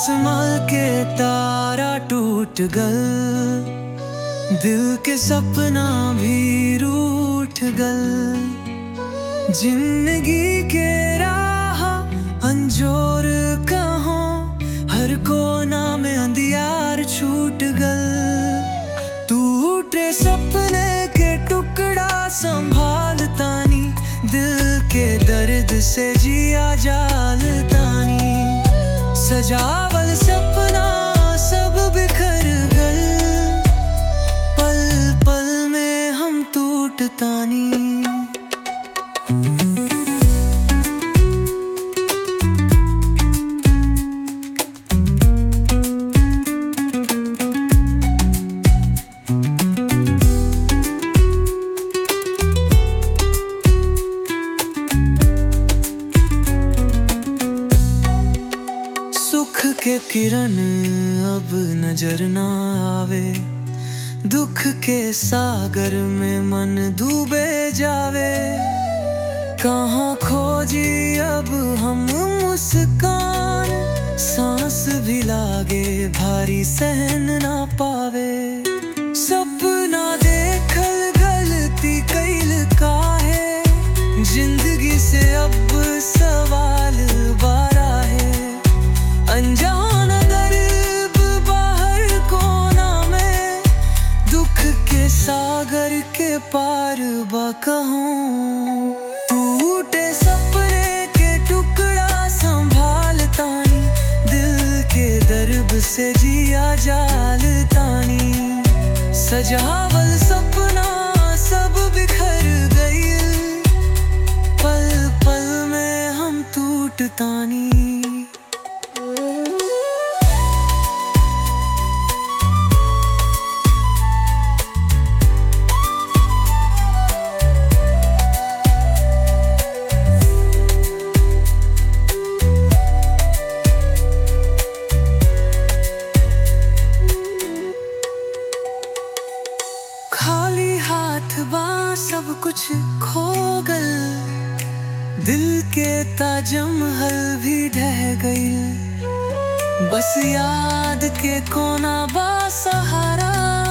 आसमां के तारा टूट गल दिल के सपना भी रूठ गल जिंदगी के राह अंजोर कहो हर कोना में अंधियार छूट गल टूटे सपने के टुकड़ा संभालतानी दिल के दर्द से जिया जालतानी सजावल सपना सब बिखर गल पल पल में हम टूटतानी सुख के किरण अब नजर ना आवे दुख के सागर में मन डूबे जावे कहाँ खोजी अब हम मुस्कान सांस भी लागे भारी सहन ना पावे सपना देखल गलती कैल काहे जिंदगी से अब सवाल बारा है अनजान दर्द बाहर कोना में दुख के सागर के पार बा कहूँ टूटे सपने के टुकड़ा संभालतानी दिल के दर्द से जिया जालतानी सजावल सपना सब बिखर गई पल पल में हम टूटतानी खाली हाथ बा सब कुछ खो गल दिल के ताजमहल भी ढह गई बस याद के कोना बा सहारा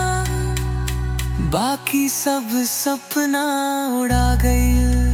बाकी सब सपना उड़ा गई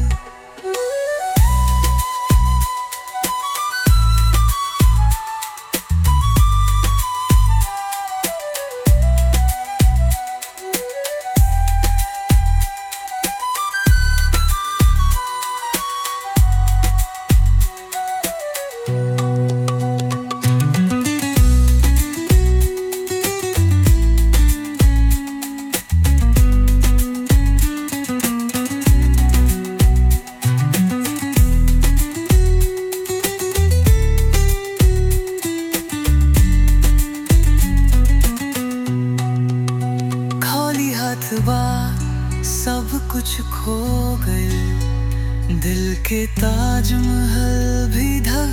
खाली हाथ बा सब कुछ खो गए दिल के ताजमहल भी ढह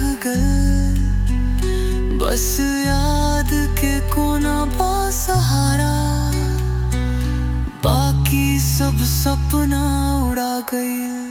गए बस याद के कोना बा सहारा बाकी सब सपना उड़ा गए